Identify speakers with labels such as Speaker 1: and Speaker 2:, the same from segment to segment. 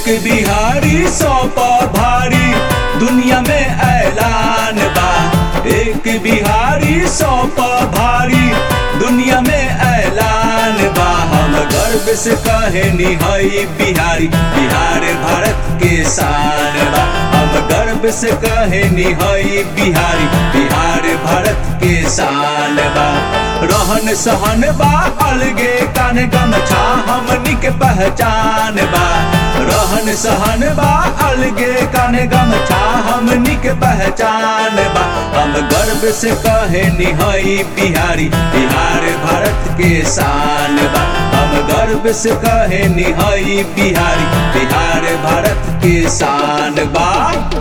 Speaker 1: बिहारी सौ पर भारी दुनिया में ऐलान बा एक बिहारी सौ पर भारी दुनिया में ऐलान बा हम गर्व से कहे निहई बिहारी बिहार भारत के शान बा हम गर्व से कहे निहई बिहारी बिहार भारत के शान बा रहन सहन बा अलगे कान गमछा हमनी के पहचान बा रहन सहन बा अलगे कान गमछा हमनी के पहचान बा हम गर्व से कहे निहई बिहारी बिहार भारत के शान बा हम गर्व से कहे निहई बिहारी बिहार भारत के शान बा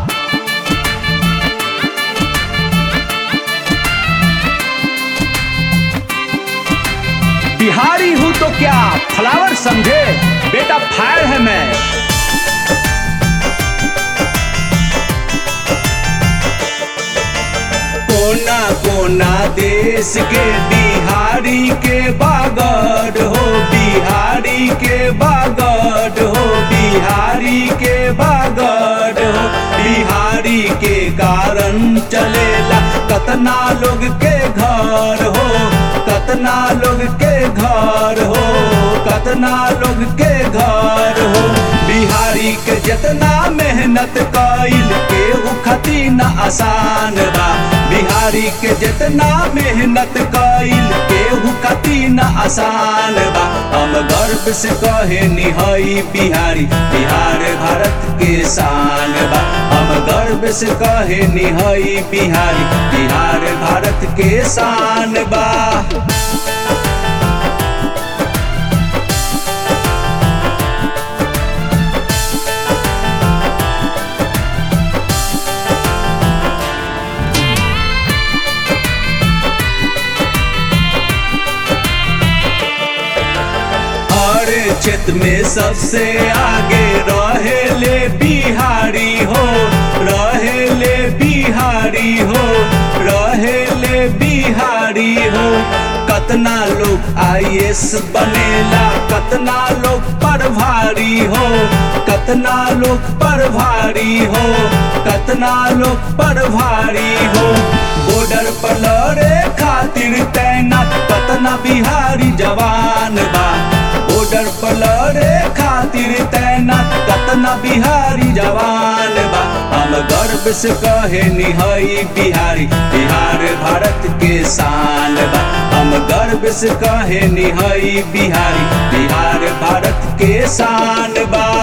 Speaker 2: बिहारी हूँ तो क्या फ्लावर समझे बेटा फायर है मैं
Speaker 1: कोना कोना देश के बिहारी के बागड़ हो बिहारी के बागड़ हो बिहारी के बागड़ हो बिहारी के कारण चलेला कतना लोग के घर हो कतना लोग के घर हो कतना लोग के घर हो बिहारी के जितना मेहनत कइल के खती न आसान बा बिहारी के जितना मेहनत कइल के खती न आसान बा हम गर्व से कहे निहई बिहारी बिहार भारत के शान बा हम गर्व से कहे निहई बिहारी बिहार भारत के शान बा हर क्षेत्र में सबसे आगे रहे ले बिहारी हो रहे ले बिहारी हो रहे ले बिहारी हो कतना लोग आई बनेला कतना लोग पर भारी हो कतना लोग पर भारी हो कतना लोग पर भारी हो बॉर्डर पर लड़े खातिर तैनात कतना बिहारी जवान बा बॉर्डर पर लड़े खातिर तैनात कतना बिहारी जवान बा हम गर्व से कहे निहई बिहारी बिहार भारत के शान बा हम गर्व से कहे निहई बिहारी बिहार भारत के शान बा